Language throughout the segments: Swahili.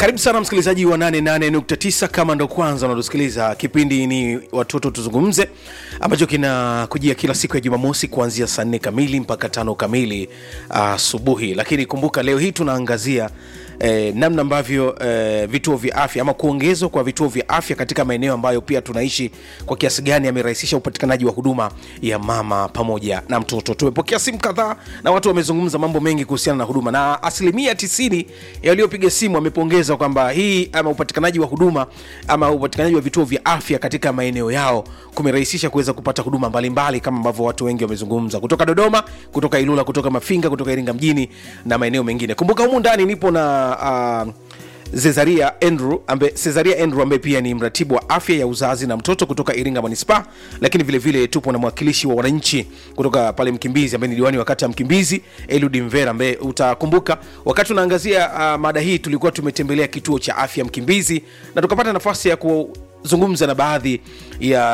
Karibu sana msikilizaji wa 88.9 kama ndo kwanza unatusikiliza, kipindi ni watoto tuzungumze, ambacho kinakujia kila siku ya Jumamosi kuanzia saa nne kamili mpaka tano kamili asubuhi. Uh, lakini kumbuka leo hii tunaangazia eh, namna ambavyo eh, vituo vya afya ama kuongezwa kwa vituo vya afya katika maeneo ambayo pia tunaishi kwa kiasi gani amerahisisha upatikanaji wa huduma ya mama pamoja na mtoto. Tumepokea simu kadhaa na watu wamezungumza mambo mengi kuhusiana na huduma, na asilimia tisini yaliyopiga simu wamepongeza kwamba hii ama upatikanaji wa huduma ama upatikanaji wa vituo vya afya katika maeneo yao kumerahisisha kuweza kupata huduma mbalimbali kama ambavyo watu wengi wamezungumza kutoka Dodoma, kutoka Ilula, kutoka Mafinga, kutoka Iringa mjini na maeneo mengine. Kumbuka humu ndani nipo na uh, Cesaria Andrew ambaye Cesaria Andrew ambaye pia ni mratibu wa afya ya uzazi na mtoto kutoka Iringa Manispaa, lakini vile vile tupo na mwakilishi wa wananchi kutoka pale Mkimbizi ambaye ni diwani wa kata ya Mkimbizi Eludi Mvera, ambaye utakumbuka wakati tunaangazia uh, mada hii tulikuwa tumetembelea kituo cha afya Mkimbizi na tukapata nafasi ya ku zungumza na baadhi ya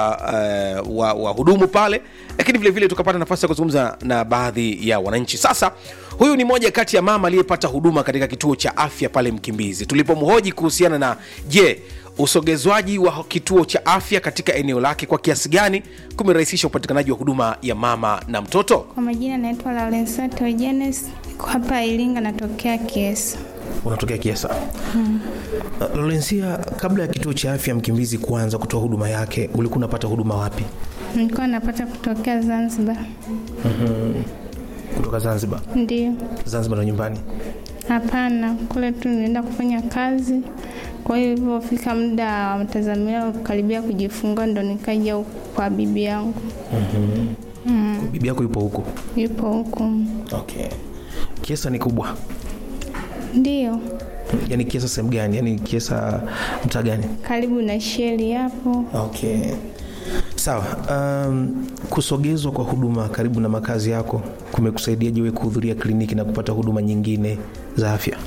uh, wahudumu wa pale, lakini vile vile tukapata nafasi ya kuzungumza na baadhi ya wananchi. Sasa huyu ni moja kati ya mama aliyepata huduma katika kituo cha afya pale Mkimbizi. Tulipomhoji kuhusiana na je, usogezwaji wa kituo cha afya katika eneo lake kwa kiasi gani kumerahisisha upatikanaji wa huduma ya mama na mtoto. Kwa majina naitwa Laurensato Jenes, niko hapa Iringa, natokea Kiesa. Unatokea Kiesa? hmm. Uh, Lorensia, kabla ya kituo cha afya Mkimbizi kuanza kutoa huduma yake ulikuwa unapata huduma wapi? Nilikuwa napata kutokea Zanzibar. mm-hmm. Kutoka Zanzibar? Ndio. Zanzibar ndo nyumbani? Hapana, kule tu nilienda kufanya kazi. Kwa hiyo ilivyofika muda wa matazamio karibia kujifungua, ndo nikaja huku kwa bibi yangu. mm-hmm. mm. Bibi yako yupo huko? Yupo huko. Okay. Kiesa ni kubwa? Ndio. Yaani Kiesa sehemu gani? Yaani Kiesa mtaa gani? Karibu na sheli hapo. Okay. Sawa. Um, kusogezwa kwa huduma karibu na makazi yako kumekusaidia je kuhudhuria kliniki na kupata huduma nyingine za afya?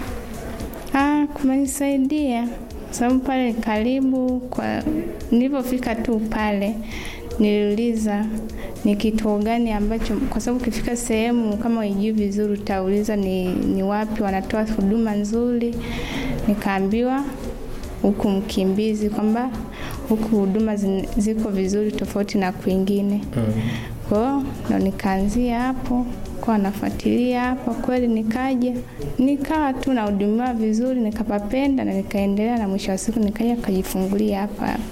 Ah, kumenisaidia sababu pale karibu. Kwa nilivyofika tu pale niliuliza ni kituo gani ambacho, kwa sababu ukifika sehemu kama ijui vizuri utauliza ni, ni wapi wanatoa huduma nzuri. Nikaambiwa huku Mkimbizi kwamba huku huduma ziko vizuri tofauti na kwingine. mm. Kwa hiyo ndo nikaanzia hapo kwa nafuatilia hapo, kweli nikaja nikawa tu nahudumiwa vizuri, nikapapenda na nikaendelea, na mwisho wa siku nikaja kajifungulia hapa hapa.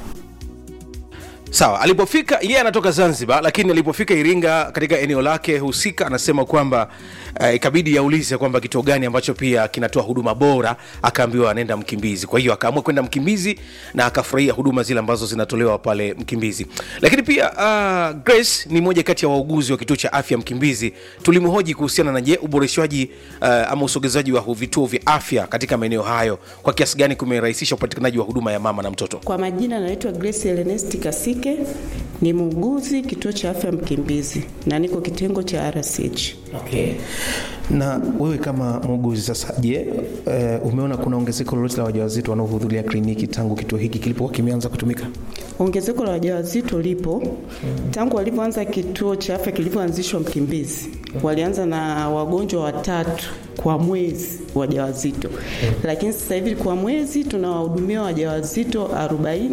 Sawa, alipofika yeye anatoka Zanzibar, lakini alipofika Iringa katika eneo lake husika, anasema kwamba uh, ikabidi yaulize kwamba kituo gani ambacho pia kinatoa huduma bora. Akaambiwa anaenda Mkimbizi, kwa hiyo akaamua kwenda Mkimbizi na akafurahia huduma zile ambazo zinatolewa pale Mkimbizi. Lakini pia uh, Grace ni moja kati ya wauguzi wa kituo cha afya Mkimbizi. Tulimhoji kuhusiana na je, uboreshwaji uh, ama usogezaji wa vituo vya afya katika maeneo hayo kwa kiasi gani kumerahisisha upatikanaji wa huduma ya mama na mtoto. Kwa majina naitwa Grace Ernest Kasi ni muuguzi kituo cha afya Mkimbizi na niko kitengo cha RCH. Okay. Na wewe kama muuguzi sasa, je, uh, umeona kuna ongezeko lolote la wajawazito wanaohudhuria kliniki tangu kituo hiki kilipokuwa kimeanza kutumika? Ongezeko la wajawazito lipo tangu walivyoanza kituo cha afya kilivyoanzishwa Mkimbizi. Walianza na wagonjwa watatu kwa mwezi wajawazito, lakini sasa hivi kwa mwezi tunawahudumia wajawazito 40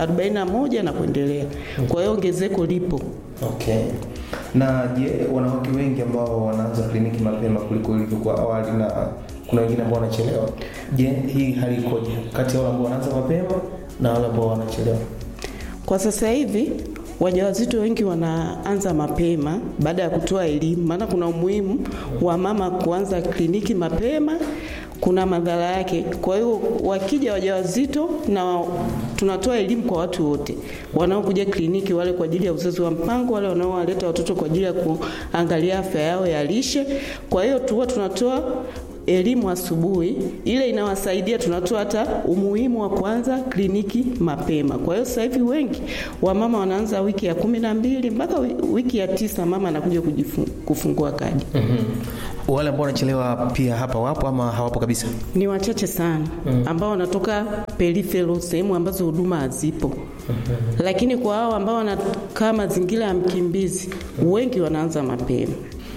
41 na kuendelea. Kwa hiyo ongezeko lipo. Okay. Na je, wanawake wengi ambao wanaanza kliniki mapema kuliko ilivyokuwa awali na kuna wengine ambao wanachelewa. Je, hii hali ikoje kati ya wale ambao wanaanza mapema na wale ambao wanachelewa? Kwa sasa hivi wajawazito wengi wanaanza mapema baada ya kutoa elimu, maana kuna umuhimu wa mama kuanza kliniki mapema, kuna madhara yake. Kwa hiyo wakija wajawazito, na tunatoa elimu kwa watu wote wanaokuja kliniki, wale kwa ajili ya uzazi wa mpango, wale wanaowaleta watoto kwa ajili ya kuangalia afya yao ya lishe. Kwa hiyo tuwa tunatoa elimu asubuhi, ile inawasaidia. Tunatoa hata umuhimu wa kuanza kliniki mapema. Kwa hiyo sasa hivi wengi wamama wanaanza wiki ya kumi na mbili mpaka wiki ya tisa, mama anakuja kufungua kadi. mm-hmm. Wale ambao wanachelewa pia hapa wapo ama hawapo kabisa? Ni wachache sana mm. ambao wanatoka peripheral, sehemu ambazo huduma hazipo. mm-hmm. Lakini kwa hao ambao wanakaa mazingira ya Mkimbizi, wengi wanaanza mapema.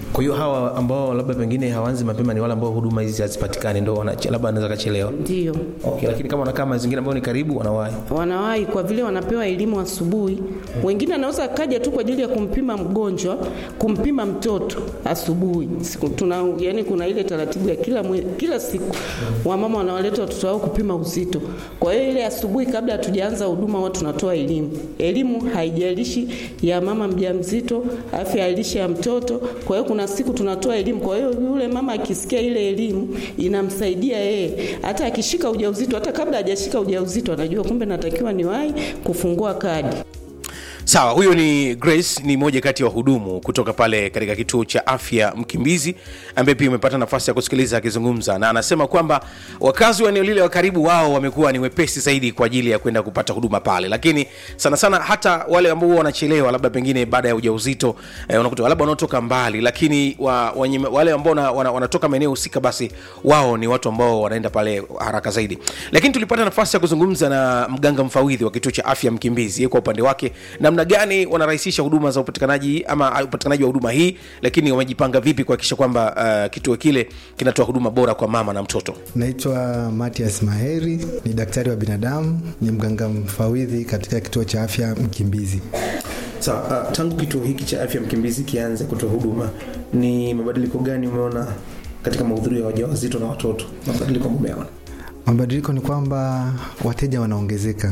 kwa hiyo hawa ambao labda pengine hawaanzi mapema ni wale ambao huduma hizi hazipatikani ndo wanache- labda wanaweza kachelewa Ndio okay, lakini kama wanakaa mazingira ambayo ni karibu wanawahi wanawahi kwa vile wanapewa elimu asubuhi. Wengine anaweza akaja tu kwa ajili ya kumpima mgonjwa, kumpima mtoto asubuhi. Siku tuna yani, kuna ile taratibu ya kila mwe, kila siku wamama wanawaleta watoto wao kupima uzito. Kwa hiyo ile asubuhi, kabla hatujaanza huduma, watu tunatoa elimu. Elimu haijalishi ya mama mjamzito, afya ya lishe ya mtoto. Kwa hiyo kuna siku tunatoa elimu. Kwa hiyo yule mama akisikia ile elimu inamsaidia yeye, hata akishika ujauzito, hata kabla hajashika ujauzito, anajua kumbe natakiwa niwahi kufungua kadi. sawa huyo ni grace ni moja kati ya wahudumu kutoka pale katika kituo cha afya mkimbizi ambaye pia umepata nafasi ya kusikiliza akizungumza na anasema kwamba wakazi wa eneo lile wa karibu wao wamekuwa ni wepesi zaidi kwa ajili ya kwenda kupata huduma pale lakini sana sana hata wale ambao huwa wanachelewa labda pengine baada ya ujauzito eh, unakuta labda wanaotoka mbali lakini wa, wenye, wale ambao wana, wana, wanatoka maeneo husika basi wao ni watu ambao wanaenda pale haraka zaidi lakini tulipata nafasi ya kuzungumza na mganga mfawidhi wa kituo cha afya mkimbizi yeye kwa upande wake namna gani wanarahisisha huduma za upatikanaji ama upatikanaji wa huduma hii lakini wamejipanga vipi kuhakikisha kwamba uh, kituo kile kinatoa huduma bora kwa mama na mtoto Naitwa Matias Maheri, ni daktari wa binadamu, ni mganga mfawidhi katika kituo cha afya Mkimbizi. sawa uh, tangu kituo hiki cha afya mkimbizi kianze kutoa huduma ni mabadiliko gani umeona katika mahudhurio ya wajawazito na watoto mabadiliko ambayo umeona Mabadiliko ni kwamba wateja wanaongezeka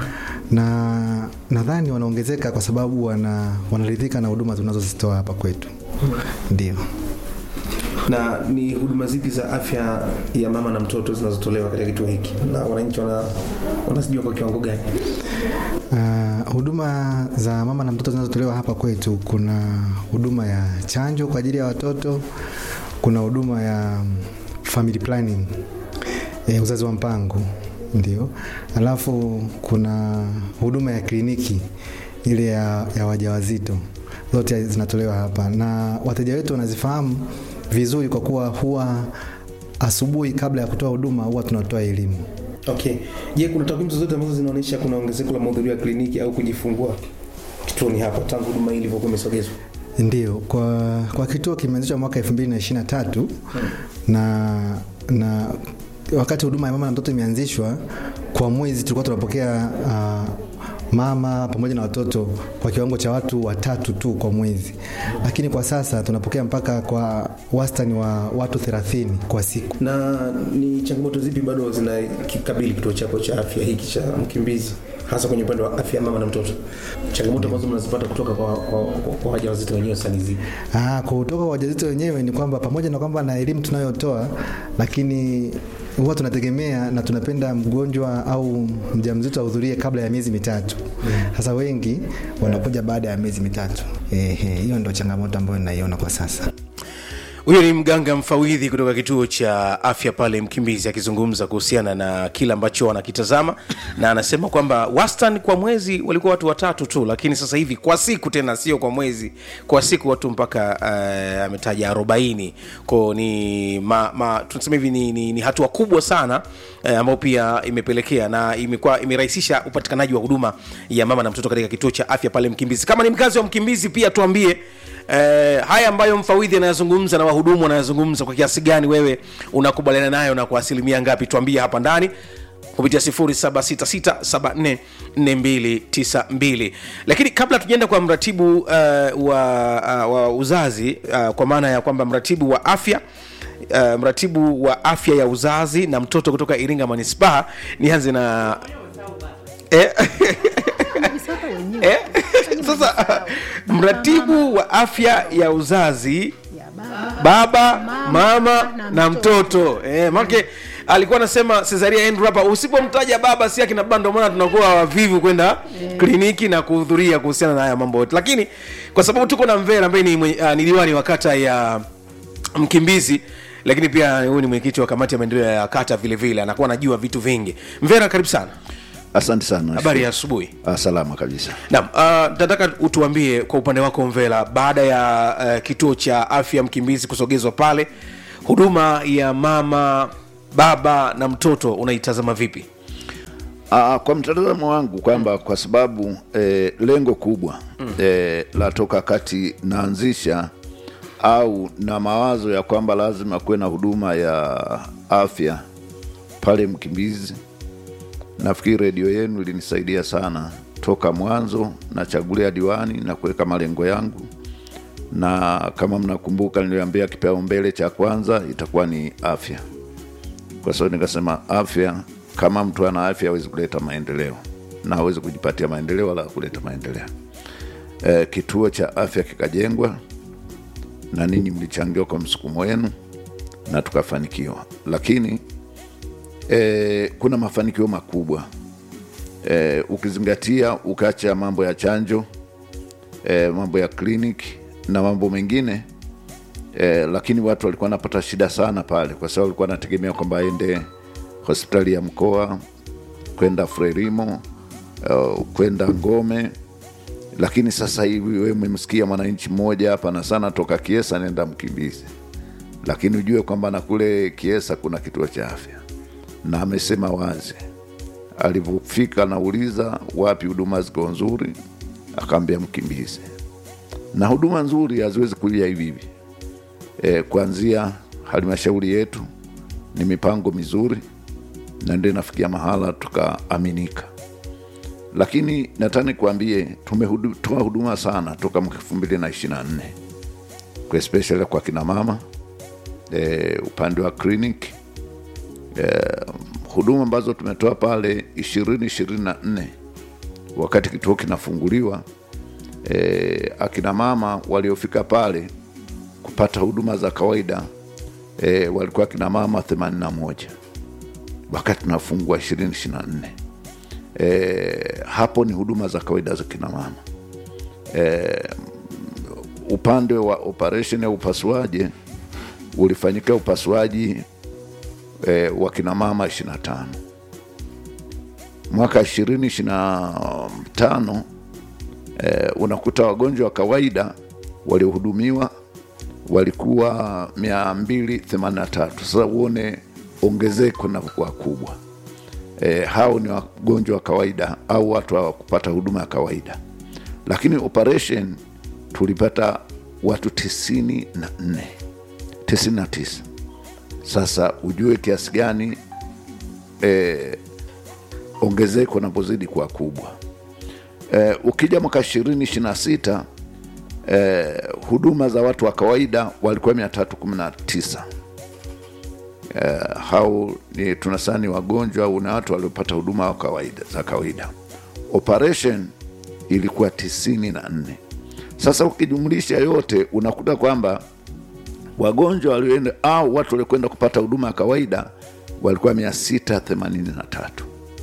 na nadhani wanaongezeka kwa sababu wana, wanaridhika na huduma tunazozitoa hapa kwetu. Ndio. na ni huduma zipi za afya ya mama na mtoto zinazotolewa katika kituo hiki na wananchi wana- wanazijua kwa kiwango gani Uh, huduma za mama na mtoto zinazotolewa hapa kwetu, kuna huduma ya chanjo kwa ajili ya watoto, kuna huduma ya family planning, eh, uzazi wa mpango ndio, alafu kuna huduma ya kliniki ile ya, ya wajawazito, zote zinatolewa hapa na wateja wetu wanazifahamu vizuri, kwa kuwa huwa asubuhi kabla ya kutoa huduma huwa tunatoa elimu. okay je kuna takwimu zozote ambazo zinaonyesha kuna ongezeko la mahudhurio ya kliniki au kujifungua kituoni hapa tangu huduma hii ilivyokuwa imesogezwa Ndio, kwa, kwa kituo kimeanzishwa mwaka 2023 na na wakati huduma ya mama na mtoto imeanzishwa, kwa mwezi tulikuwa tunapokea uh, mama pamoja na watoto kwa kiwango cha watu watatu tu kwa mwezi, lakini kwa sasa tunapokea mpaka kwa wastani wa watu 30 kwa siku. na ni changamoto zipi bado zinakikabili kituo chako cha afya hiki cha mkimbizi hasa kwenye upande wa afya ya mama na mtoto changamoto ambazo mnazipata kutoka kwa, kwa, kwa, kwa wajawazito wenyewe sasa ni zipi Ah, kutoka kwa wajawazito wenyewe ni kwamba pamoja na kwamba na elimu tunayotoa, lakini huwa tunategemea na tunapenda mgonjwa au mjamzito ahudhurie kabla ya miezi mitatu. Sasa wengi wanakuja baada ya miezi mitatu. Ehe, hiyo ndio changamoto ambayo ninaiona kwa sasa. huyo ni mganga mfawidhi kutoka kituo cha afya pale mkimbizi akizungumza kuhusiana na kile ambacho wanakitazama na anasema kwamba wastan kwa mwezi walikuwa watu watatu tu lakini sasa hivi kwa siku tena sio kwa mwezi kwa siku watu mpaka uh, ametaja arobaini ko ni ma, ma, tunasema hivi ni, ni, ni hatua kubwa sana eh, ambayo pia imepelekea na imekuwa imerahisisha upatikanaji wa huduma ya mama na mtoto katika kituo cha afya pale mkimbizi kama ni mkazi wa mkimbizi pia tuambie Eh, haya ambayo mfawidhi anayazungumza na wahudumu wanayazungumza kwa kiasi gani wewe unakubaliana nayo na kwa asilimia ngapi tuambie hapa ndani kupitia 0766744292 lakini kabla tujaenda kwa mratibu uh, wa, uh, wa uzazi uh, kwa maana ya kwamba mratibu wa afya Uh, mratibu wa afya ya uzazi na mtoto kutoka iringa manispaa nianze na eh, eh, sasa mratibu wa afya ya uzazi baba mama na mtoto eh, make alikuwa anasema cesaria Andrew hapa usipomtaja baba si akina baba ndio maana tunakuwa wavivu kwenda kliniki na kuhudhuria kuhusiana na haya mambo yote lakini kwa sababu tuko na mvera ambaye ni, mwe- ah, ni diwani wa kata ya mkimbizi lakini pia huyu ni mwenyekiti wa kamati ya maendeleo ya kata vile vile anakuwa anajua vitu vingi mvera karibu sana Asante sana. habari ya asubuhi Ah, salama kabisa. Naam, uh, nataka utuambie kwa upande wako Mvela, baada ya uh, kituo cha afya Mkimbizi kusogezwa pale, huduma ya mama, baba na mtoto unaitazama vipi? Ah, kwa mtazamo wangu kwamba kwa sababu eh, lengo kubwa eh, la toka kati naanzisha au na mawazo ya kwamba lazima kuwe na huduma ya afya pale Mkimbizi, nafikiri redio yenu ilinisaidia sana toka mwanzo nachagulia diwani na kuweka malengo yangu, na kama mnakumbuka, niliambia kipaumbele cha kwanza itakuwa ni afya, kwa sababu nikasema afya, kama mtu ana afya hawezi kuleta maendeleo na hawezi kujipatia maendeleo wala kuleta maendeleo. E, kituo cha afya kikajengwa na ninyi mlichangiwa kwa msukumo wenu na tukafanikiwa, lakini e, kuna mafanikio makubwa e, ukizingatia ukacha mambo ya chanjo e, mambo ya kliniki na mambo mengine e, lakini watu walikuwa wanapata shida sana pale, kwa sababu walikuwa wanategemea kwamba aende hospitali ya mkoa kwenda Frelimo uh, kwenda Ngome, lakini sasa hivi wewe umemsikia mwananchi mmoja hapa na sana toka Kiesa nenda Mkimbizi, lakini ujue kwamba na kule Kiesa kuna kituo cha afya, na amesema wazi alivyofika, nauliza wapi huduma ziko nzuri, akaambia Mkimbizi. Na huduma nzuri haziwezi kuja hivi hivi. E, kuanzia halmashauri yetu ni mipango mizuri na ndio inafikia mahala tukaaminika, lakini nataka nikuambie tumetoa huduma sana toka mwaka elfu mbili na ishirini na nne kwa especially kwa kina mama e, upande wa clinic e, huduma ambazo tumetoa pale ishirini ishirini na nne wakati kituo kinafunguliwa e, akina mama waliofika pale kupata huduma za kawaida e, walikuwa akina mama 81 wakati tunafungua 2024 e, hapo ni huduma za kawaida za kina mama e, upande wa operation ya upasuaji ulifanyika upasuaji e, wa kina mama 25 mwaka 2025 e, unakuta wagonjwa wa kawaida waliohudumiwa walikuwa 283 sasa uone ongezeko linavyokuwa kubwa e, hao ni wagonjwa wa kawaida au watu wa kupata huduma ya kawaida lakini operation tulipata watu tisini na nne tisini na tisa sasa ujue kiasi gani e, ongezeko napozidi kuwa kubwa e, ukija mwaka ishirini ishiri na sita e, huduma za watu wa kawaida walikuwa mia tatu kumi na tisa uh, hao ni tunasema ni wagonjwa au na watu waliopata huduma wa kawaida, za kawaida. Operation ilikuwa tisini na nne. Sasa ukijumlisha yote unakuta kwamba wagonjwa walioenda au watu waliokwenda kupata huduma ya kawaida walikuwa mia sita themanini na tatu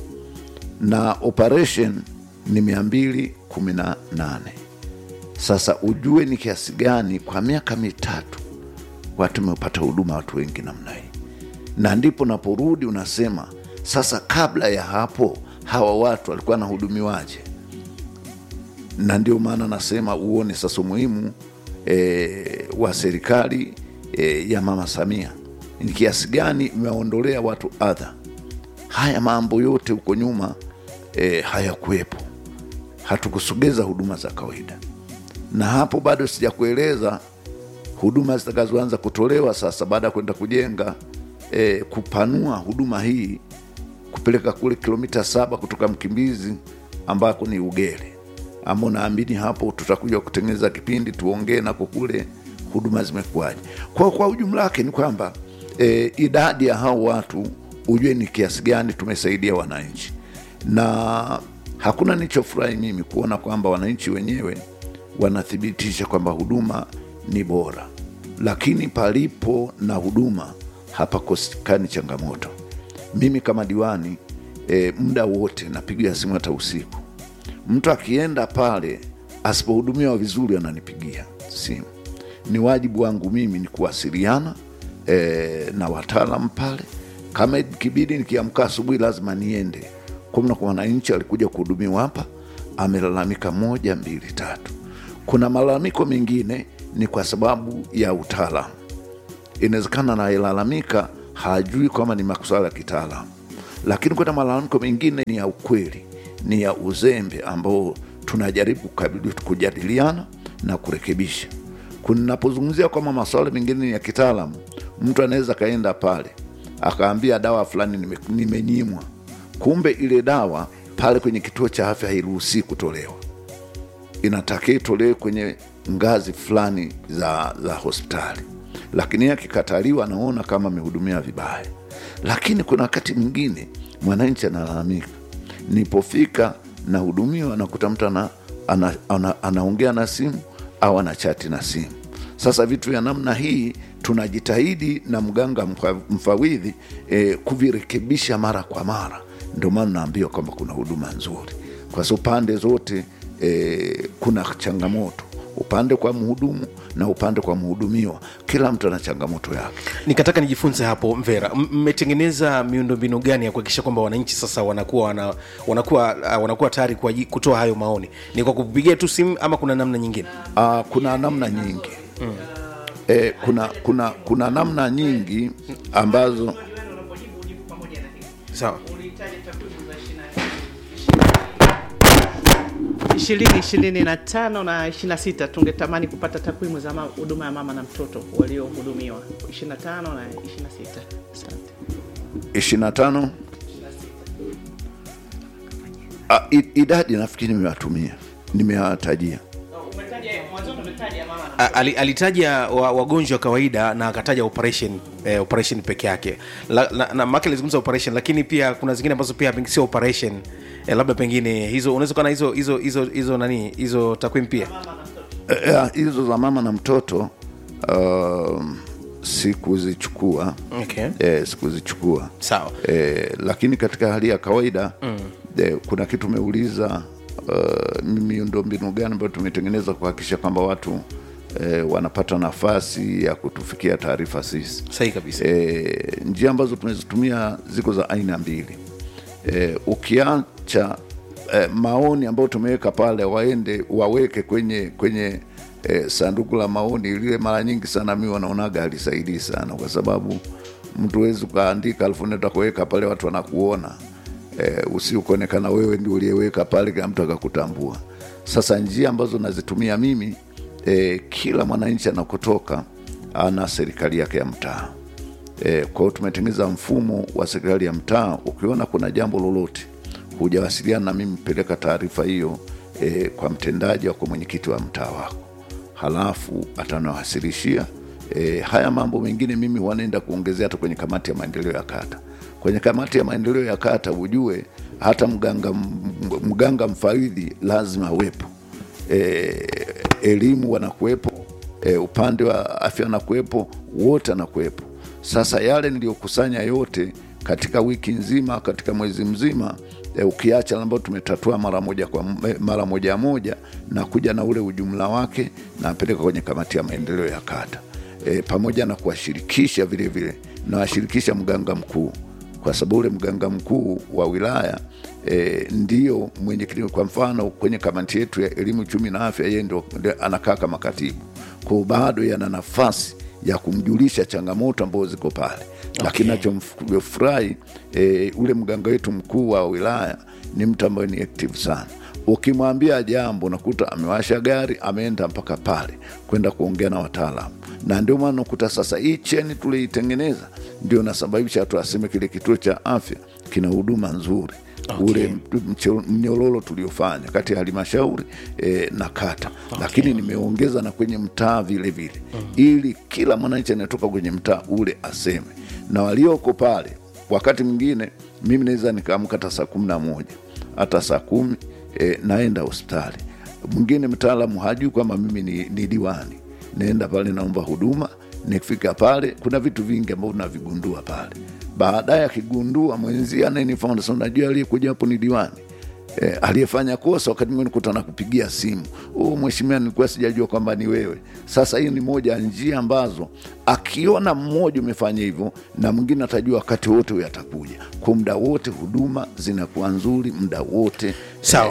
na operation ni mia mbili kumi na nane. Sasa ujue ni kiasi gani kwa miaka mitatu watu wamepata huduma watu wengi namna hii na ndipo naporudi unasema sasa, kabla ya hapo hawa watu walikuwa wanahudumiwaje? Na ndio maana nasema uone sasa umuhimu e, wa serikali e, ya Mama Samia ni kiasi gani imewaondolea watu adha. Haya mambo yote huko nyuma e, hayakuwepo, hatukusogeza huduma za kawaida, na hapo bado sijakueleza huduma zitakazoanza kutolewa sasa baada ya kwenda kujenga e, kupanua huduma hii kupeleka kule kilomita saba kutoka Mkimbizi ambako ni Ugele, ambao naamini hapo tutakuja kutengeneza kipindi tuongee nako kule huduma zimekuwaje. Kwa, kwa ujumla wake ni kwamba e, idadi ya hao watu ujue ni kiasi gani tumesaidia wananchi, na hakuna nilichofurahi mimi kuona kwamba wananchi wenyewe wanathibitisha kwamba huduma ni bora, lakini palipo na huduma hapakosekani changamoto. Mimi kama diwani e, muda wote napigia simu hata usiku. Mtu akienda pale asipohudumiwa vizuri ananipigia simu. Ni wajibu wangu mimi ni kuwasiliana e, na wataalam pale. Kama ikibidi nikiamka asubuhi lazima niende kumna kwa wananchi alikuja kuhudumiwa hapa, amelalamika moja mbili tatu. Kuna malalamiko mengine ni kwa sababu ya utaalamu inawezekana anayelalamika hajui kwamba ni masuala ya kitaalamu, lakini kuna malalamiko mengine ni ya ukweli, ni ya uzembe ambao tunajaribu kujadiliana na kurekebisha. kunapozungumzia kwamba masuala mengine ya kitaalamu mtu anaweza kaenda pale akaambia dawa fulani nime- nimenyimwa kumbe ile dawa pale kwenye kituo cha afya hairuhusii kutolewa inatakiwa itolewe kwenye ngazi fulani za, za hospitali lakini yeye akikataliwa anaona kama amehudumia vibaya lakini kuna wakati mwingine mwananchi analalamika nipofika nahudumiwa nakuta mtu ana, ana, ana, anaongea na simu au anachati na simu sasa vitu vya namna hii tunajitahidi na mganga mfa- mfawidhi eh, kuvirekebisha mara kwa mara ndio maana naambiwa kwamba kuna huduma nzuri kwa sababu pande zote eh, kuna changamoto upande kwa mhudumu na upande kwa mhudumiwa kila mtu ana changamoto yake nikataka nijifunze hapo mvera M- mmetengeneza miundombinu gani ya kuhakikisha kwamba wananchi sasa wanakuwa wana, wanakuwa uh, wanakuwa tayari kwa aji- kutoa hayo maoni ni kwa kupigia tu simu ama kuna namna nyingine uh, kuna namna nyingi mm. eh, kuna, kuna, kuna namna nyingi ambazo sawa ishirini ishirini na tano na ishirini na sita tungetamani kupata takwimu za ma- huduma ya mama na mtoto waliohudumiwa ishirini na tano na ishirini na sita asante 25 Ah, i- idadi nafikiri nimewatumia nimewatajia A- ali- alitaja wa- wagonjwa wa kawaida na akataja operation eh, operation peke yake la, la, na make alizungumza operation lakini pia kuna zingine ambazo pia peng- sio operation eh, labda pengine hizo unaweza kuwa na hizo hizo hizo hizo nani hizo takwimu pia Eh, eh, hizo za mama na mtoto um, sikuzichukua okay. eh, sikuzichukua sawa eh, lakini katika hali ya kawaida mm. eh, kuna kitu umeuliza uh, miundombinu gani ambayo tumetengeneza kuhakikisha kwamba watu eh, wanapata nafasi ya kutufikia taarifa sisi sahi kabisa e, njia ambazo tumezitumia ziko za aina mbili e, ukiacha e, maoni ambayo tumeweka pale waende waweke kwenye kwenye e, sanduku la maoni lile mara nyingi sana mi wanaonaga alisaidii sana kwa sababu mtu wezi ukaandika alafu nenda kuweka pale watu wanakuona e, usiukuonekana wewe ndio uliyeweka pale kila mtu akakutambua sasa njia ambazo nazitumia mimi e, kila mwananchi anakotoka ana serikali yake ya mtaa E, kwa hiyo tumetengeneza mfumo wa serikali ya mtaa. Ukiona kuna jambo lolote hujawasiliana na mimi, peleka taarifa hiyo e, kwa mtendaji au kwa mwenyekiti wa mtaa wako, halafu atanawasilishia e, haya mambo mengine. Mimi wanaenda kuongezea hata kwenye kamati ya maendeleo ya kata. Kwenye kamati ya maendeleo ya kata ujue hata mganga, m- mganga mfawidhi lazima awepo e, elimu wanakuwepo e, upande wa afya anakuwepo, wote anakuwepo. Sasa yale niliyokusanya yote katika wiki nzima, katika mwezi mzima e, ukiacha ambayo tumetatua mara moja kwa m- mara moja moja na kuja na ule ujumla wake napeleka kwenye kamati ya maendeleo ya kata e, pamoja na kuwashirikisha vile vile nawashirikisha mganga mkuu kwa sababu ule mganga mkuu wa wilaya e, ndio mwenyekiti. Kwa mfano kwenye kamati yetu ya elimu, uchumi na afya, yeye ndio ndio anakaa kama katibu, kwao bado yana nafasi ya kumjulisha changamoto ambazo ziko pale okay. Lakini nachomfurahi e, ule mganga wetu mkuu wa wilaya ni mtu ambaye ni active sana ukimwambia jambo nakuta amewasha gari ameenda mpaka pale kwenda kuongea na wataalamu na ndio maana nakuta sasa hii cheni tuliitengeneza ndio nasababisha watu aseme kile kituo cha afya kina huduma nzuri Okay. ule mche- mnyororo tuliofanya kati ya halmashauri e, na kata okay. Lakini nimeongeza na kwenye mtaa vile vile mm. ili kila mwananchi anayetoka kwenye mtaa ule aseme, na walioko pale, wakati mwingine mimi naweza nikaamka hata saa kumi na moja hata saa kumi e, naenda hospitali. Mwingine mtaalamu hajui kwamba mimi ni, ni diwani, naenda pale naomba huduma. Nikifika pale kuna vitu vingi ambavyo navigundua pale. Baadaye akigundua mwenzie anayenifahamu, sasa unajua aliyekuja hapo ni diwani e, aliyefanya kosa. Wakati mwingine kuta na kupigia simu, oh, mheshimiwa, nilikuwa sijajua kwamba ni wewe. Sasa hiyo ni moja ya njia ambazo akiona mmoja umefanya hivyo, na mwingine atajua wakati wote huyo atakuja. Kwa muda wote huduma zinakuwa nzuri muda wote sawa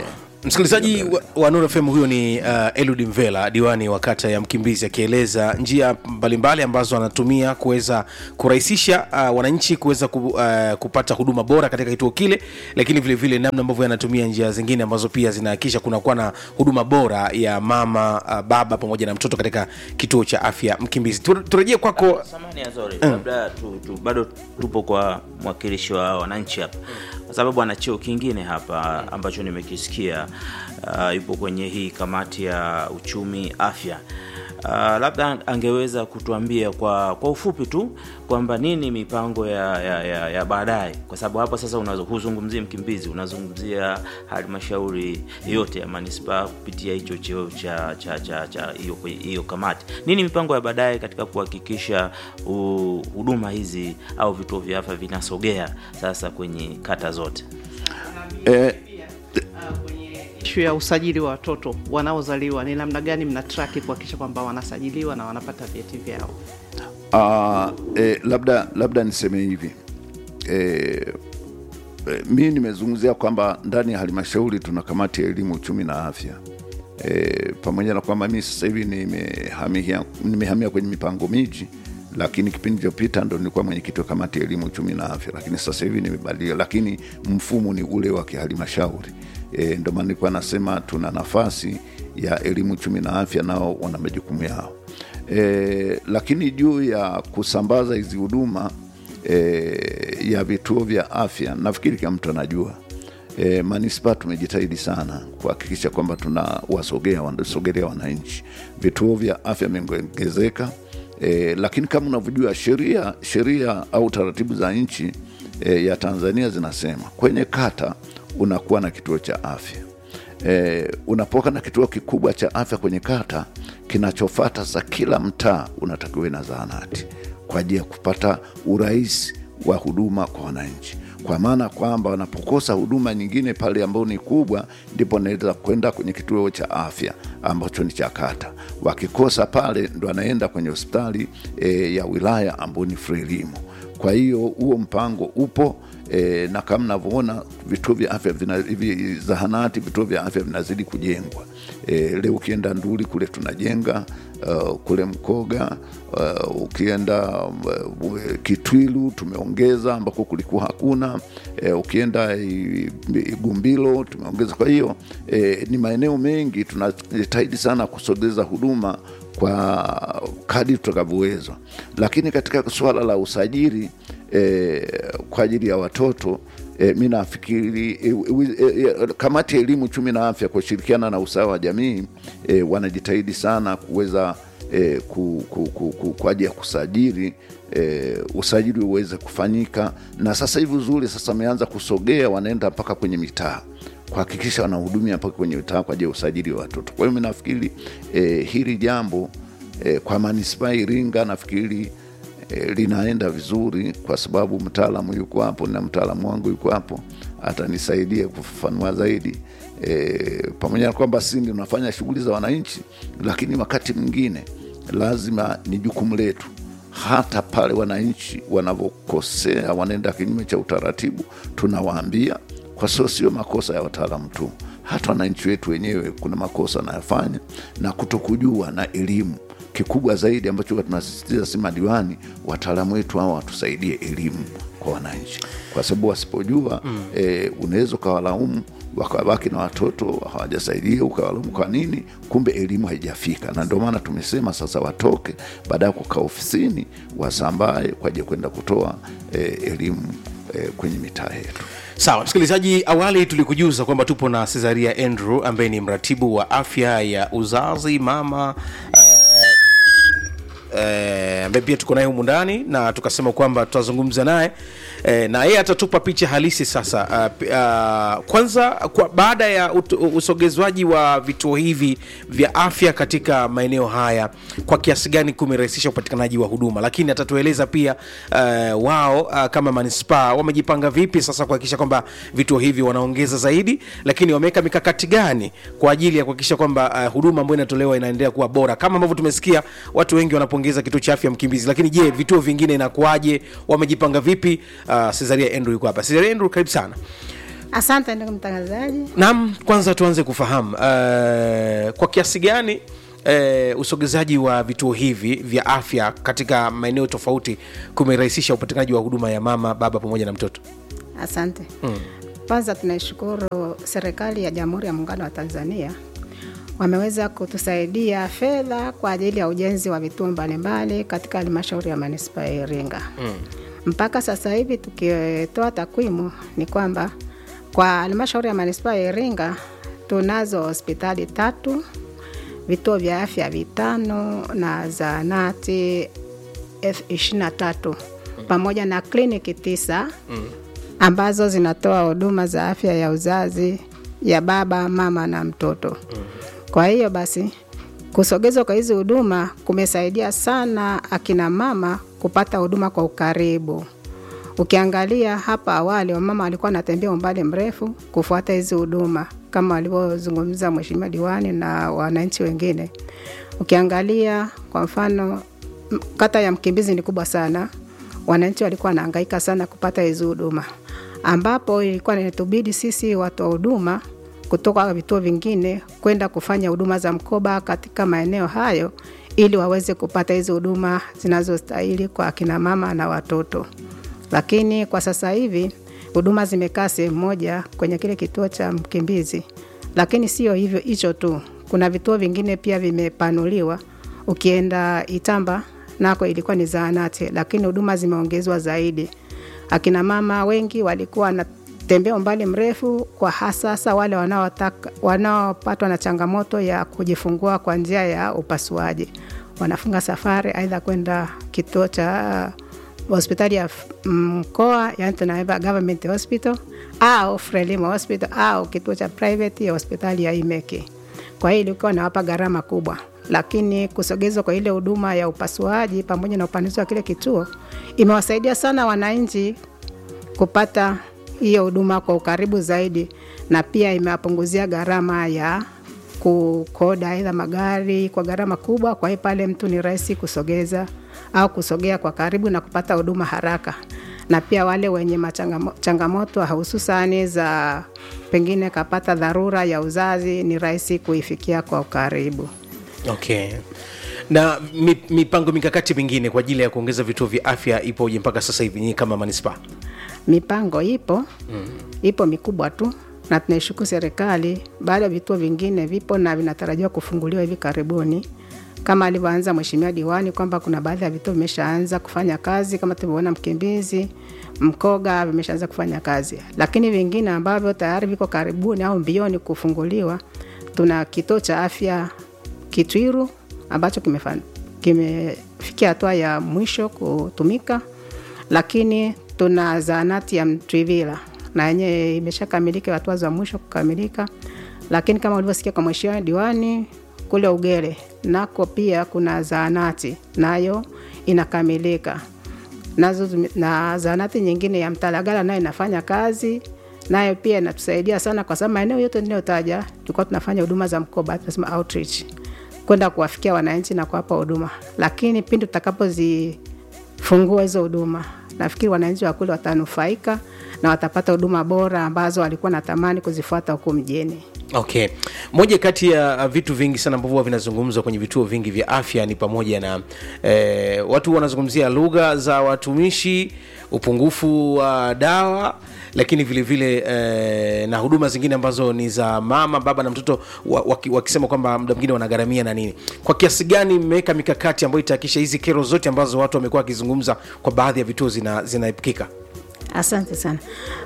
msikilizaji wa, wa Nuru FM huyo ni uh, Elud Mvela, diwani wa kata ya Mkimbizi, akieleza njia mbalimbali ambazo anatumia kuweza kurahisisha uh, wananchi kuweza ku, uh, kupata huduma bora katika kituo kile, lakini vile vile namna ambavyo anatumia njia zingine ambazo pia zinahakikisha kunakuwa na huduma bora ya mama uh, baba pamoja na mtoto katika kituo cha afya Mkimbizi. Tu- Turejee kwako samani azori labda tu, tu, bado tupo kwa mwakilishi wa wananchi hapa kwa sababu ana cheo kingine hapa ambacho nimekisikia uh, yupo kwenye hii kamati ya uchumi afya uh, labda angeweza kutuambia kwa kwa ufupi tu kwamba nini mipango ya, ya, ya, ya baadaye kwa sababu hapa sasa unazo- huzungumzii mkimbizi unazungumzia halmashauri yote ya manispaa kupitia hicho cheo cha cha cha cha hiyo hiyo kamati nini mipango ya baadaye katika kuhakikisha u- huduma hizi au vituo vya afya vinasogea sasa kwenye kata zote eh, ishu ya usajili wa watoto wanaozaliwa ni namna gani mna traki kuhakikisha kwamba wanasajiliwa na wanapata vyeti vyao Ah, eh, labda labda niseme hivi eh, eh, mi nimezungumzia kwamba ndani ya halmashauri tuna kamati ya elimu uchumi na afya eh, pamoja na kwamba mi sasa hivi nimehamia nimehamia kwenye mipango miji lakini kipindi chopita ndo nilikuwa mwenyekiti wa kamati ya elimu uchumi na afya lakini sasa hivi nimebadilika lakini mfumo ni ule wa kihalmashauri e, ndo maana nilikuwa nasema tuna nafasi ya elimu uchumi na afya nao wana majukumu yao e, lakini juu ya kusambaza hizi huduma e, ya vituo vya afya nafikiri kila mtu anajua e, manispaa tumejitahidi sana kuhakikisha kwamba tunawasogea wanasogelea wananchi vituo vya afya vimeongezeka e, lakini kama unavyojua sheria sheria au taratibu za nchi e, ya tanzania zinasema kwenye kata unakuwa na kituo cha afya e, unapoka na kituo kikubwa cha afya kwenye kata kinachofata za kila mtaa unatakiwa na zahanati kwa ajili ya kupata urahisi wa huduma kwa wananchi kwa maana kwamba wanapokosa huduma nyingine pale ambao ni kubwa ndipo anaweza kwenda kwenye kituo cha afya ambacho ni cha kata wakikosa pale ndo anaenda kwenye hospitali e, ya wilaya ambao ni frelimu kwa hiyo huo mpango upo e, na kama navyoona vituo vya afya vina, hivi zahanati vituo vya afya vinazidi kujengwa e, leo ukienda nduli kule tunajenga uh, kule mkoga uh, ukienda uh, kitwilu tumeongeza ambako kulikuwa hakuna e, ukienda i- igumbilo tumeongeza kwa hiyo e, ni maeneo mengi tunajitahidi sana kusogeza huduma kwa kadi tutakavyowezwa lakini katika suala la usajili e, kwa ajili ya watoto e, mi nafikiri e, e, e, kamati ya elimu uchumi na afya kwa kushirikiana na usawa wa jamii e, wanajitahidi sana kuweza e, ku, ku, ku, ku, kwa ajili ya kusajili e, usajili uweze kufanyika na sasa hivi uzuri sasa ameanza kusogea wanaenda mpaka kwenye mitaa kuhakikisha wanahudumia mpaka kwenye mitaa kwa ajili ya usajili wa watoto kwa hiyo mi nafikiri e, hili jambo e, kwa manispaa ya iringa nafikiri e, linaenda vizuri kwa sababu mtaalamu yuko hapo na mtaalamu wangu yuko hapo atanisaidia kufafanua zaidi e, pamoja na kwamba si ndio unafanya shughuli za wananchi lakini wakati mwingine lazima ni jukumu letu hata pale wananchi wanavyokosea wanaenda kinyume cha utaratibu tunawaambia kwa sababu sio makosa ya wataalamu tu hata wananchi wetu wenyewe kuna makosa wanayofanya na kutokujua na elimu kikubwa zaidi ambacho huwa tunasisitiza si madiwani wataalamu wetu hao watusaidie elimu kwa wananchi kwa sababu wasipojua mm. e, unaweza ukawalaumu wakabaki na watoto hawajasaidia ukawalaumu kwa nini kumbe elimu haijafika na ndio maana tumesema sasa watoke baada ya kukaa ofisini wasambae kwa ajili ya kwenda kutoa e, elimu e, kwenye mitaa yetu sawa msikilizaji awali tulikujuza kwamba tupo na cesaria andrew ambaye ni mratibu wa afya ya uzazi mama eh, ambaye pia tuko naye humu ndani na tukasema kwamba tutazungumza naye eh, na yeye atatupa picha halisi sasa uh, uh, kwanza kwa, baada ya ut- usogezwaji wa vituo hivi vya afya katika maeneo haya kwa kiasi gani kumerahisisha upatikanaji wa huduma lakini atatueleza pia uh, wao uh, kama manispaa wamejipanga vipi sasa kuhakikisha kwamba vituo hivi wanaongeza zaidi lakini wameweka mikakati gani kwa ajili ya kuhakikisha kwamba uh, huduma ambayo inatolewa inaendelea kuwa bora kama ambavyo tumesikia watu wengi wanapongeza kituo cha afya mkimbizi lakini je vituo vingine inakuwaje wamejipanga vipi uh, cesaria andrew yuko hapa cesaria andrew karibu sana Asante ndugu mtangazaji. Naam, kwanza tuanze kufahamu uh, kwa kiasi gani uh, usogezaji wa vituo hivi vya afya katika maeneo tofauti kumerahisisha upatikanaji wa huduma ya mama, baba pamoja na mtoto. Asante. Kwanza tunaishukuru serikali ya Jamhuri ya Muungano wa Tanzania wameweza kutusaidia fedha kwa ajili ya ujenzi wa vituo mbalimbali katika halmashauri ya manispaa ya Iringa. Mpaka sasa hivi tukitoa takwimu ni kwamba kwa halmashauri ya manispaa ya Iringa tunazo hospitali tatu, vituo vya afya vitano na zahanati elfu ishirini na tatu pamoja na kliniki tisa ambazo zinatoa huduma za afya ya uzazi ya baba, mama na mtoto. Kwa hiyo basi kusogezwa kwa hizi huduma kumesaidia sana akina mama kupata huduma kwa ukaribu. Ukiangalia hapa awali, wamama walikuwa wanatembea umbali mrefu kufuata hizi huduma kama walivyozungumza Mheshimiwa diwani na wananchi wengine. Ukiangalia kwa mfano, m- kata ya Mkimbizi ni kubwa sana, wananchi walikuwa wanahangaika sana kupata hizi huduma, ambapo ilikuwa inatubidi sisi watu wa huduma kutoka vituo vingine kwenda kufanya huduma za mkoba katika maeneo hayo ili waweze kupata hizi huduma zinazostahili kwa akina mama na watoto. Lakini kwa sasa hivi huduma zimekaa sehemu moja kwenye kile kituo cha Mkimbizi, lakini sio hivyo hicho tu, kuna vituo vingine pia vimepanuliwa. Ukienda Itamba nako ilikuwa ni zahanati, lakini huduma zimeongezwa zaidi. Akina mama wengi walikuwa wanatembea umbali mrefu, kwa hasa hasa wale wanaotaka wanaopatwa na changamoto ya kujifungua kwa njia ya upasuaji, wanafunga safari aidha kwenda kituo cha hospitali ya f- mkoa, yani tunaita government hospital au Frelimo hospital au kituo cha private ya hospitali ya Imeki. Kwa hiyo ilikuwa inawapa gharama kubwa, lakini kusogezwa kwa ile huduma ya upasuaji pamoja na upanuzi wa kile kituo imewasaidia sana wananchi kupata hiyo huduma kwa ukaribu zaidi, na pia imewapunguzia gharama ya kukoda aidha magari kwa gharama kubwa. Kwa hiyo pale mtu ni rahisi kusogeza au kusogea kwa karibu na kupata huduma haraka, na pia wale wenye machangamo- changamoto hususani za pengine kapata dharura ya uzazi ni rahisi kuifikia kwa ukaribu. Okay. Na mi- mipango mikakati mingine kwa ajili ya kuongeza vituo vya afya ipoje mpaka sasa hivi nyinyi kama manispaa? Mipango ipo mm. ipo mikubwa tu, na tunaishukuru serikali. Baada ya vituo vingine vipo na vinatarajiwa kufunguliwa hivi karibuni, kama alivyoanza mheshimiwa diwani kwamba kuna baadhi ya vituo vimeshaanza kufanya kazi kama tulivyoona Mkimbizi, Mkoga vimeshaanza kufanya kazi, lakini vingine ambavyo tayari viko karibuni au mbioni kufunguliwa, tuna kituo cha afya Kitwiru ambacho kimefa- kimefikia hatua ya mwisho kutumika, lakini tuna zahanati ya Mtwivila na yenyewe imeshakamilika hatua za mwisho kukamilika, lakini kama ulivyosikia kwa mheshimiwa diwani kule Ugere nako pia kuna zahanati nayo inakamilika nazo zime- na zahanati nyingine ya Mtalagala nayo inafanya kazi nayo pia inatusaidia sana, kwa sababu maeneo yote ninayotaja tulikuwa tunafanya huduma za mkoba, tunasema outreach, kwenda kuwafikia wananchi na kuwapa huduma, lakini pindi tutakapozifungua hizo huduma, nafikiri wananchi wa kule watanufaika na watapata huduma bora ambazo walikuwa natamani kuzifuata huko mjini. Okay, moja kati ya vitu vingi sana ambavyo huwa vinazungumzwa kwenye vituo vingi vya afya ni pamoja na eh, watu wanazungumzia lugha za watumishi, upungufu wa dawa, lakini vile vile eh, na huduma zingine ambazo ni za mama, baba na mtoto wa- waki- wakisema kwamba muda mwingine wanagharamia na nini. Kwa kiasi gani mmeweka mikakati ambayo itahakikisha hizi kero zote ambazo watu wamekuwa wakizungumza kwa baadhi ya vituo zina- zinaepukika? Asante sana.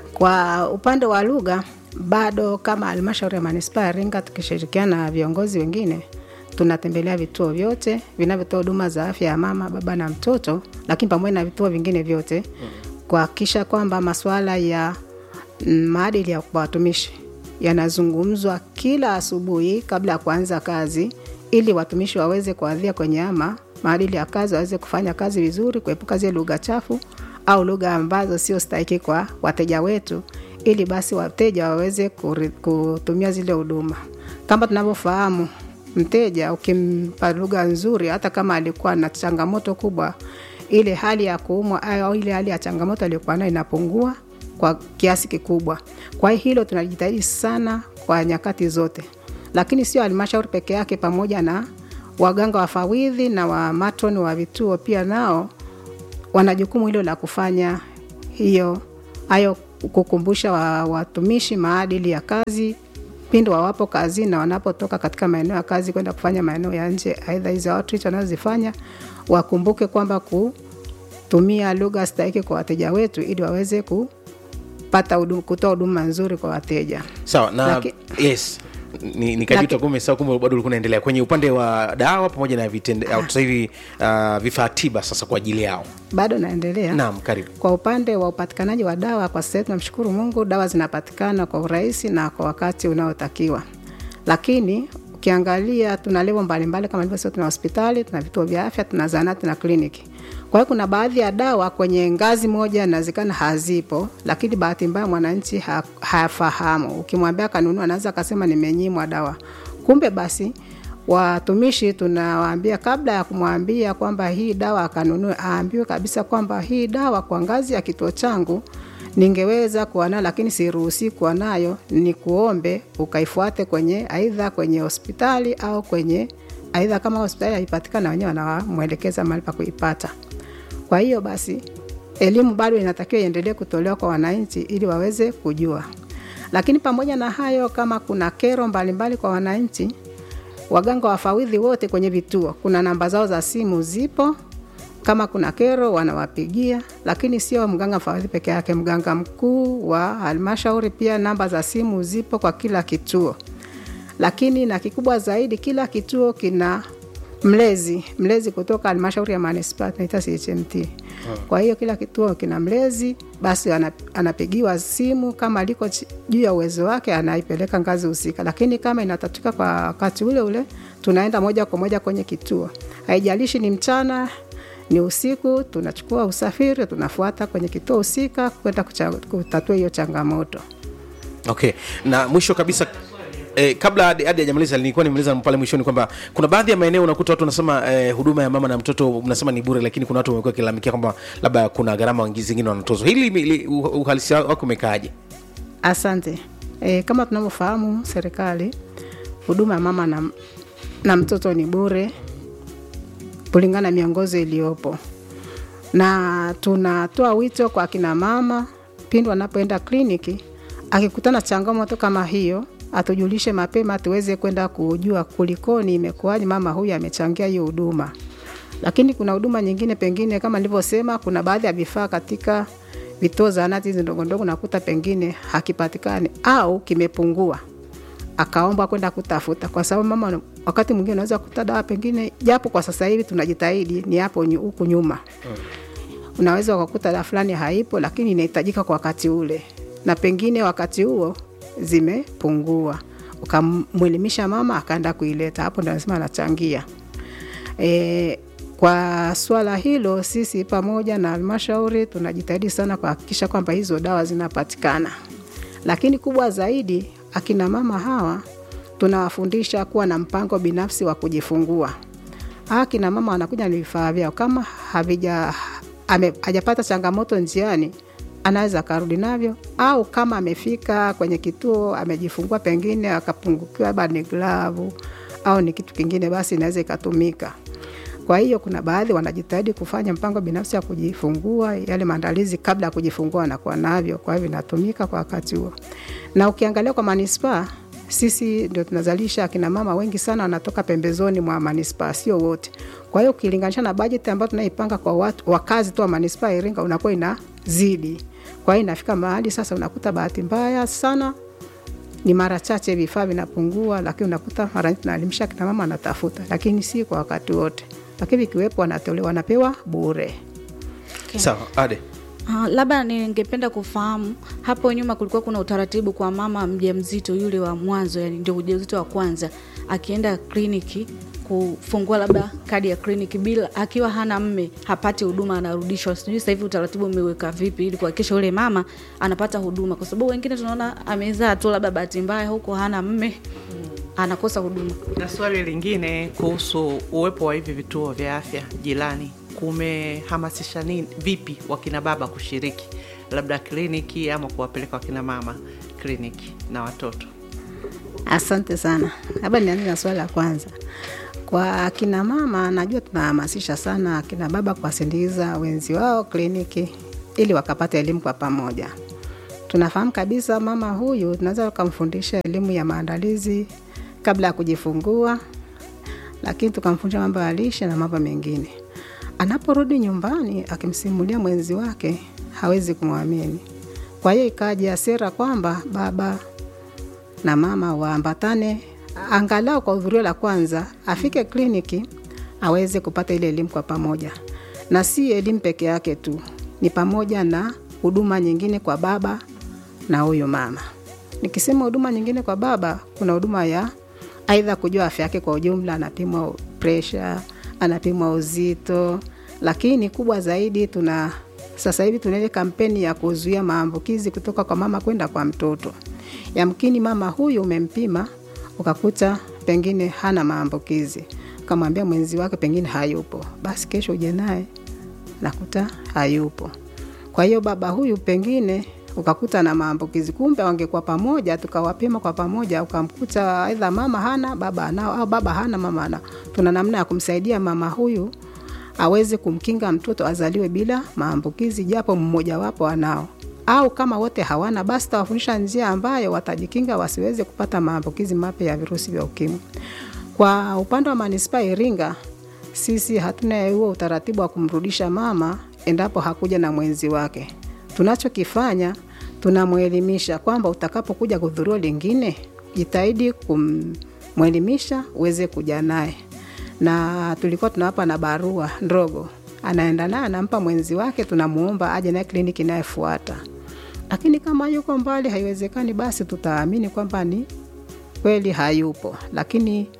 Kwa upande wa lugha, bado kama halmashauri ya manispaa ya Iringa tukishirikiana na viongozi wengine tunatembelea vituo vyote vinavyotoa huduma za afya ya mama, baba na mtoto, lakini pamoja na vituo vingine vyote kuhakikisha kwamba masuala ya mm, maadili ya watumishi yanazungumzwa kila asubuhi kabla ya kuanza kazi, ili watumishi waweze kuadhia kwenye ama maadili ya kazi, waweze kufanya kazi vizuri, kuepuka zile lugha chafu au lugha ambazo sio stahiki kwa wateja wetu, ili basi wateja waweze kuri- kutumia zile huduma. Kama tunavyofahamu, mteja ukimpa lugha nzuri, hata kama alikuwa na changamoto kubwa, ile hali ya kuumwa au ile hali ya changamoto aliyokuwa nayo inapungua kwa kiasi kikubwa. Kwa hiyo hilo tunajitahidi sana kwa nyakati zote, lakini sio halmashauri peke yake, pamoja na waganga wafawidhi na wamatroni wa vituo pia nao wana jukumu hilo la kufanya hiyo hayo kukumbusha wa- watumishi maadili ya kazi pindi wawapo kazini na wanapotoka katika maeneo ya kazi kwenda kufanya maeneo ya nje, aidha hizo outreach wanazozifanya wakumbuke kwamba kutumia lugha stahiki kwa wateja wetu ili waweze kupata huduma, kutoa huduma nzuri kwa wateja. sawa na Laki- yes ni nikajuta Laki- kumbe sawa kumbe bado ulikuwa unaendelea kwenye upande wa dawa pamoja na vitende au sasa hivi uh, vifaa tiba sasa kwa ajili yao Bado naendelea. naam karibu Kwa upande wa upatikanaji wa dawa, kwa sasa hivi tunamshukuru Mungu, dawa zinapatikana kwa urahisi na kwa wakati unaotakiwa, lakini ukiangalia tuna levo mbalimbali kama nilivyosema, tuna hospitali, tuna vituo vya afya, tuna zahanati na kliniki. Kwa hiyo kuna baadhi ya dawa kwenye ngazi moja inawezekana hazipo, lakini bahati mbaya mwananchi ha, hafahamu. Ukimwambia kanunua, anaweza akasema nimenyimwa dawa, kumbe basi watumishi tunawaambia kabla ya kumwambia kwamba hii dawa akanunue, aambiwe kabisa kwamba hii dawa kwa ngazi ya kituo changu ningeweza kuwa nayo, lakini siruhusi kuwa nayo, ni kuombe ukaifuate kwenye aidha kwenye hospitali au kwenye aidha, kama hospitali haipatikana, wenyewe wanamwelekeza mahali pa kuipata. Kwa hiyo basi elimu bado inatakiwa iendelee kutolewa kwa wananchi ili waweze kujua. Lakini pamoja na hayo, kama kuna kero mbalimbali mbali kwa wananchi, waganga wafawidhi wote kwenye vituo, kuna namba zao za simu zipo. Kama kuna kero wanawapigia, lakini sio mganga mfawidhi peke yake, mganga mkuu wa halmashauri pia namba za simu zipo kwa kila kituo. Lakini na kikubwa zaidi, kila kituo kina mlezi mlezi kutoka halmashauri ya manispaa tunaita CHMT. Kwa hiyo kila kituo kina mlezi, basi ana- anapigiwa simu kama liko chi- juu ya uwezo wake, anaipeleka ngazi husika, lakini kama inatatuka kwa wakati ule ule, tunaenda moja kwa moja kwenye kituo, haijalishi ni mchana ni usiku, tunachukua usafiri, tunafuata kwenye kituo husika kwenda kucha- kutatua hiyo changamoto. okay na mwisho kabisa Eh, kabla hadi hadi hajamaliza nilikuwa nimaliza pale mwishoni kwamba kuna baadhi ya maeneo unakuta watu wanasema eh, huduma ya mama na mtoto mnasema ni bure lakini kuna watu wamekuwa kilalamikia kwamba labda kuna gharama wangi- zingine wanatozwa hili li- uh- uhalisia wako umekaaje Asante. E, kama tunavyofahamu serikali, huduma ya mama na, na mtoto ni bure kulingana na miongozo iliyopo, na tunatoa wito kwa akina mama pindi wanapoenda kliniki, akikutana changamoto kama hiyo atujulishe mapema, tuweze kwenda kujua kulikoni, imekuwaje, mama huyu amechangia hiyo huduma. Lakini kuna huduma nyingine, pengine kama nilivyosema, kuna baadhi ya vifaa katika vituo zahanati hizi ndogo ndogo, nakuta pengine hakipatikani au kimepungua, akaomba kwenda kutafuta, kwa sababu mama wakati mwingine unaweza kukuta dawa pengine, japo kwa sasa hivi tunajitahidi, ni hapo nyu- huku nyuma unaweza ukakuta dawa fulani haipo, lakini inahitajika kwa wakati ule, na pengine wakati huo zimepungua, ukamwelimisha mama akaenda kuileta, hapo ndo anasema anachangia. E, kwa swala hilo sisi pamoja na halmashauri tunajitahidi sana kuhakikisha kwamba hizo dawa zinapatikana, lakini kubwa zaidi, akina mama hawa tunawafundisha kuwa na mpango binafsi wa kujifungua. Hawa akina mama wanakuja na vifaa vyao, kama havija ame- hajapata changamoto njiani anaweza akarudi navyo, au kama amefika kwenye kituo amejifungua, pengine akapungukiwa labda ni glavu au ni kitu kingine, basi inaweza ikatumika. Kwa hiyo kuna baadhi wanajitahidi kufanya mpango binafsi wa kujifungua, yale maandalizi kabla ya kujifungua wanakuwa navyo, kwa hivyo inatumika kwa wakati huo. Na ukiangalia kwa manispaa, sisi ndio tunazalisha akina mama wengi sana wanatoka pembezoni mwa manispaa, sio wote. Kwa hiyo ukilinganisha na bajeti ambayo tunaipanga kwa watu wakazi tu wa manispaa ya Iringa, unakuwa inazidi. Kwa hiyo inafika mahali sasa unakuta bahati mbaya sana ni mara chache vifaa vinapungua, lakini unakuta mara nyingi tunaelimisha kina mama anatafuta, lakini si kwa wakati wote, lakini vikiwepo wanatolewa, wanapewa bure. sawa ade Uh, labda ningependa kufahamu hapo nyuma kulikuwa kuna utaratibu kwa mama mjamzito yule wa mwanzo, yani ndio ujauzito wa kwanza, akienda kliniki kufungua labda kadi ya kliniki bila akiwa hana mme hapati huduma, anarudishwa. Sijui sasa hivi utaratibu umeweka vipi ili kuhakikisha yule mama anapata huduma, kwa sababu wengine tunaona amezaa tu labda bahati mbaya huko hana mme anakosa huduma. Na swali lingine kuhusu uwepo wa hivi vituo vya afya jirani, kumehamasisha nini vipi wakina baba kushiriki labda kliniki ama kuwapeleka wakina mama kliniki na watoto? Asante sana. Labda nianze na swali la kwanza. Kwa akina mama, najua tunahamasisha sana akina baba kuwasindikiza wenzi wao kliniki ili wakapata elimu kwa pamoja. Tunafahamu kabisa mama huyu tunaweza tukamfundisha elimu ya maandalizi kabla ya kujifungua, lakini tukamfundisha mambo ya lishe na mambo mengine. Anaporudi nyumbani akimsimulia mwenzi wake, hawezi kumwamini. Kwa hiyo ikaja sera kwamba baba na mama waambatane angalau kwa hudhurio la kwanza, afike kliniki aweze kupata ile elimu kwa pamoja, na si elimu peke yake tu, ni pamoja na huduma nyingine kwa baba na huyu mama. Nikisema huduma nyingine kwa baba, kuna huduma ya aidha kujua afya yake kwa ujumla, anapimwa presha, anapimwa uzito, lakini kubwa zaidi tuna sasa hivi tuna ile kampeni ya kuzuia maambukizi kutoka kwa mama kwenda kwa mtoto. Yamkini mama huyu umempima ukakuta pengine hana maambukizi, ukamwambia mwenzi wake pengine hayupo, basi kesho uje naye nakuta hayupo. Kwa hiyo baba huyu pengine ukakuta na maambukizi, kumbe wangekuwa pamoja, tukawapima kwa pamoja, ukamkuta aidha mama hana baba anao, au baba hana mama anao. Tuna namna ya kumsaidia mama huyu aweze kumkinga mtoto azaliwe bila maambukizi, japo mmojawapo anao au kama wote hawana, basi tawafundisha njia ambayo watajikinga wasiweze kupata maambukizi mapya ya virusi vya ukimwi. Kwa upande wa manispaa Iringa, sisi hatuna huo utaratibu wa kumrudisha mama endapo hakuja na mwenzi wake. Tunachokifanya, tunamwelimisha kwamba utakapokuja kuhudhuria lingine, jitahidi kumwelimisha uweze kuja naye, na tulikuwa tunawapa na barua ndogo anaenda naye anampa mwenzi wake, tunamuomba aje naye kliniki inayofuata. Lakini kama yuko mbali, haiwezekani, basi tutaamini kwamba ni kweli hayupo. Lakini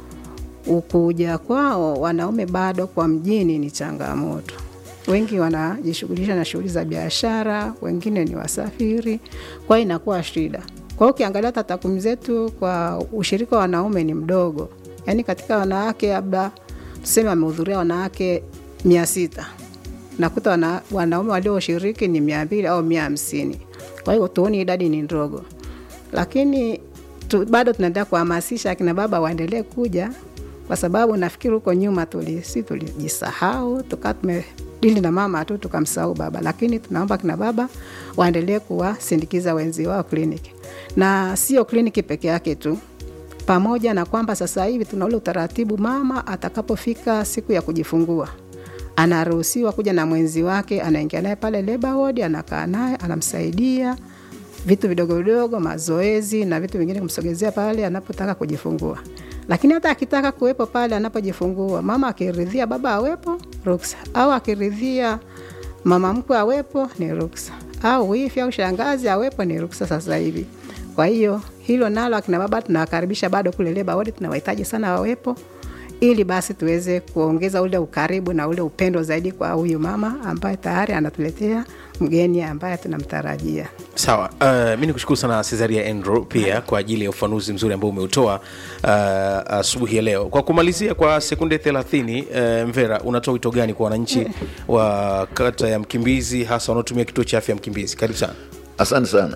ukuja kwao wanaume bado kwa mjini ni changamoto. Wengi wanajishughulisha na shughuli za biashara, wengine ni wasafiri, kwa hiyo inakuwa shida. Kwa hiyo ukiangalia hata takwimu zetu kwa ushirika wa wanaume ni mdogo, yaani katika wanawake labda tuseme wamehudhuria wanawake mia sita nakuta wana, wanaume walioshiriki ni mia mbili au mia hamsini kwa hiyo tuoni idadi ni ndogo lakini tu, bado tunaendelea kuhamasisha akina baba waendelee kuja kwa sababu nafikiri huko nyuma tuli, si tulijisahau tukaa tumedili na mama tu tukamsahau baba lakini tunaomba akina baba waendelee kuwasindikiza wenzi wao kliniki na sio kliniki peke yake tu pamoja na kwamba sasa hivi tuna ule utaratibu mama atakapofika siku ya kujifungua anaruhusiwa kuja na mwenzi wake, anaingia naye pale labor ward, anakaa naye, anamsaidia vitu vidogo vidogo, mazoezi na vitu vingine, kumsogezea pale anapotaka kujifungua. Lakini hata akitaka kuwepo pale anapojifungua, mama akiridhia baba awepo, ruksa, au akiridhia mama mkwe awepo, ni ruksa, au wifi au shangazi awepo, ni ruksa sasa hivi. Kwa hiyo hilo nalo akina baba tunawakaribisha bado kule labor ward, tunawahitaji sana wawepo ili basi tuweze kuongeza ule ukaribu na ule upendo zaidi kwa huyu mama ambaye tayari anatuletea mgeni ambaye tunamtarajia. sawa uh, mi nikushukuru sana cesaria andrew pia kwa ajili ya ufanuzi mzuri ambao umeutoa uh, asubuhi ya leo kwa kumalizia kwa sekunde 30 uh, mvera unatoa wito gani kwa wananchi wa kata ya mkimbizi hasa wanaotumia kituo cha afya ya mkimbizi karibu sana asante sana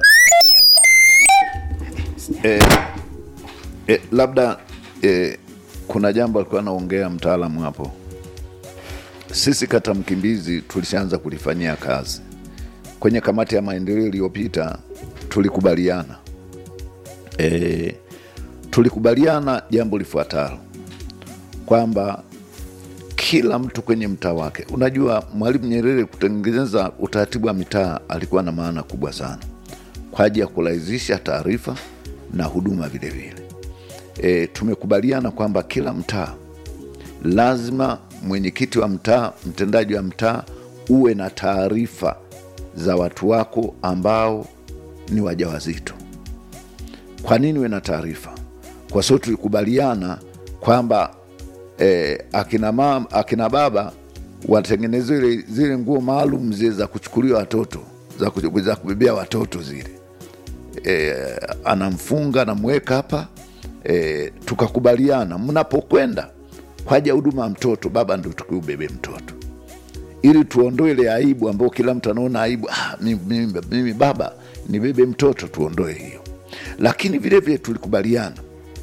e, e, labda e, kuna jambo alikuwa anaongea mtaalamu hapo sisi kata mkimbizi tulishaanza kulifanyia kazi kwenye kamati ya maendeleo iliyopita tulikubaliana e, tulikubaliana jambo lifuatalo kwamba kila mtu kwenye mtaa wake unajua mwalimu nyerere kutengeneza utaratibu wa mitaa alikuwa na maana kubwa sana kwa ajili ya kurahisisha taarifa na huduma vilevile e, tumekubaliana kwamba kila mtaa lazima mwenyekiti wa mtaa mtendaji wa mtaa uwe na taarifa za watu wako ambao ni wajawazito kwa nini uwe na taarifa kwa sababu tulikubaliana kwamba eh, akina, mam, akina baba watengeneze zile, zile nguo maalum zile za kuchukulia watoto za, ku- za kubebea watoto zile e, anamfunga anamweka hapa e, tukakubaliana mnapokwenda kwa ajili ya huduma ya mtoto baba ndo tukiubebe mtoto ili tuondoe ile aibu ambayo kila mtu anaona aibu ah, mimi, mimi, mimi baba nibebe mtoto tuondoe hiyo lakini vile vile tulikubaliana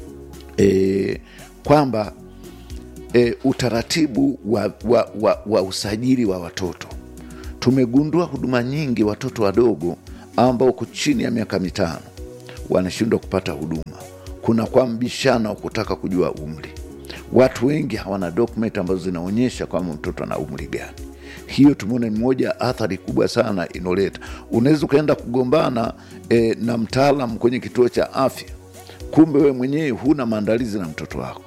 e, kwamba e, utaratibu wa, wa, wa, wa usajili wa watoto tumegundua huduma nyingi watoto wadogo ambao wako chini ya miaka mitano wanashindwa kupata huduma kuna kwa mbishano wa kutaka kujua umri watu wengi hawana document ambazo zinaonyesha kwamba mtoto ana umri gani hiyo tumeona ni moja ya athari kubwa sana inoleta unaweza ukaenda kugombana e, na mtaalam kwenye kituo cha afya kumbe wewe mwenyewe huna maandalizi na mtoto wako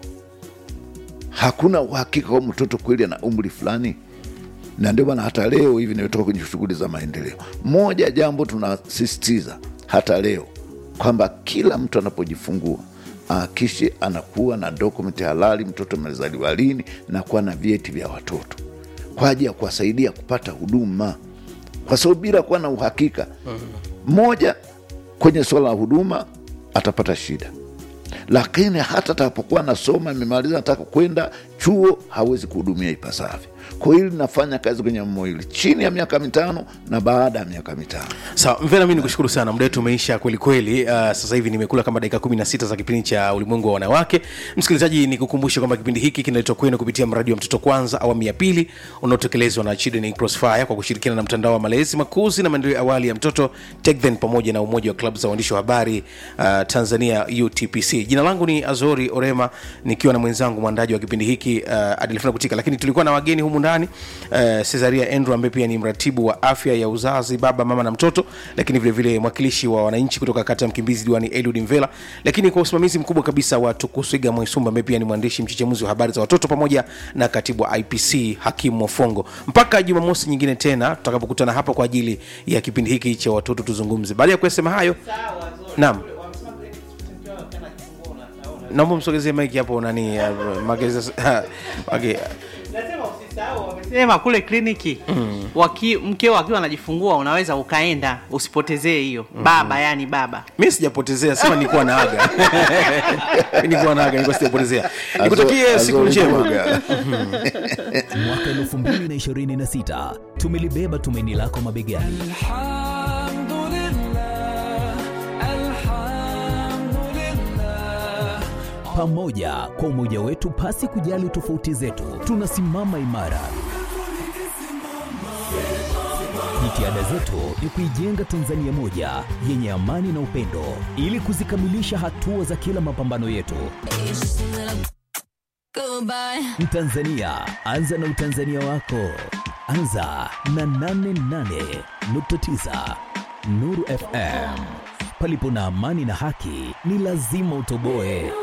hakuna uhakika kwa mtoto kweli ana umri fulani na ndio maana hata leo hivi nimetoka kwenye shughuli za maendeleo moja jambo tunasisitiza hata leo kwamba kila mtu anapojifungua akishe anakuwa na dokumenti halali mtoto amezaliwa lini na kuwa na vyeti vya watoto kwa ajili ya kuwasaidia kupata huduma kwa sababu bila kuwa na uhakika moja kwenye suala la huduma atapata shida lakini hata atakapokuwa anasoma amemaliza nataka kwenda chuo hawezi kuhudumia ipasavyo kwa hili linafanya kazi kwenye mmo hili chini ya miaka mitano na baada ya miaka mitano sawa mvena mi nikushukuru sana muda wetu umeisha kwelikweli uh, sasa hivi nimekula kama dakika 16 za kipindi cha ulimwengu wa wanawake msikilizaji nikukumbushe kwamba kipindi hiki kinaletwa kwenu kupitia mradi wa mtoto kwanza awamu ya pili unaotekelezwa na children crossfire kwa kushirikiana na mtandao wa malezi makuzi na maendeleo ya awali ya mtoto TechThen pamoja na umoja wa klabu za waandishi wa habari uh, tanzania utpc jina langu ni azori orema nikiwa na mwenzangu mwandaji wa kipindi hiki uh, adelfina kutika lakini tulikuwa na wageni humu ndani uh, cesaria andrew ambaye pia ni mratibu wa afya ya uzazi baba mama na mtoto lakini vilevile vile mwakilishi wa wananchi kutoka kata ya mkimbizi diwani eliud mvela lakini kwa usimamizi mkubwa kabisa wa tukuswiga mwaisumba ambaye pia ni mwandishi mchechemuzi wa habari za watoto pamoja na katibu wa ipc hakimu mofongo mpaka jumamosi nyingine tena tutakapokutana hapa kwa ajili ya kipindi hiki cha watoto tuzungumze baada ya kuyasema hayo naam naomba msogezee maiki hapo nani uh, mageza, okay. Nasema usisahau, wamesema kule kliniki mm. waki, mkeo akiwa anajifungua unaweza ukaenda usipotezee hiyo mm. baba yani baba mi sijapotezea sema nikuwa naaga nikuwa naaga nikuwa sijapotezea nikutakie siku Azori njema Kuruga. mwaka 2026 tumelibeba tumaini lako mabegani pamoja kwa umoja wetu pasi kujali tofauti zetu tunasimama imara jitihada zetu ni kuijenga tanzania moja yenye amani na upendo ili kuzikamilisha hatua za kila mapambano yetu mtanzania anza na utanzania wako anza na 88.9 nuru fm palipo na amani na haki ni lazima utoboe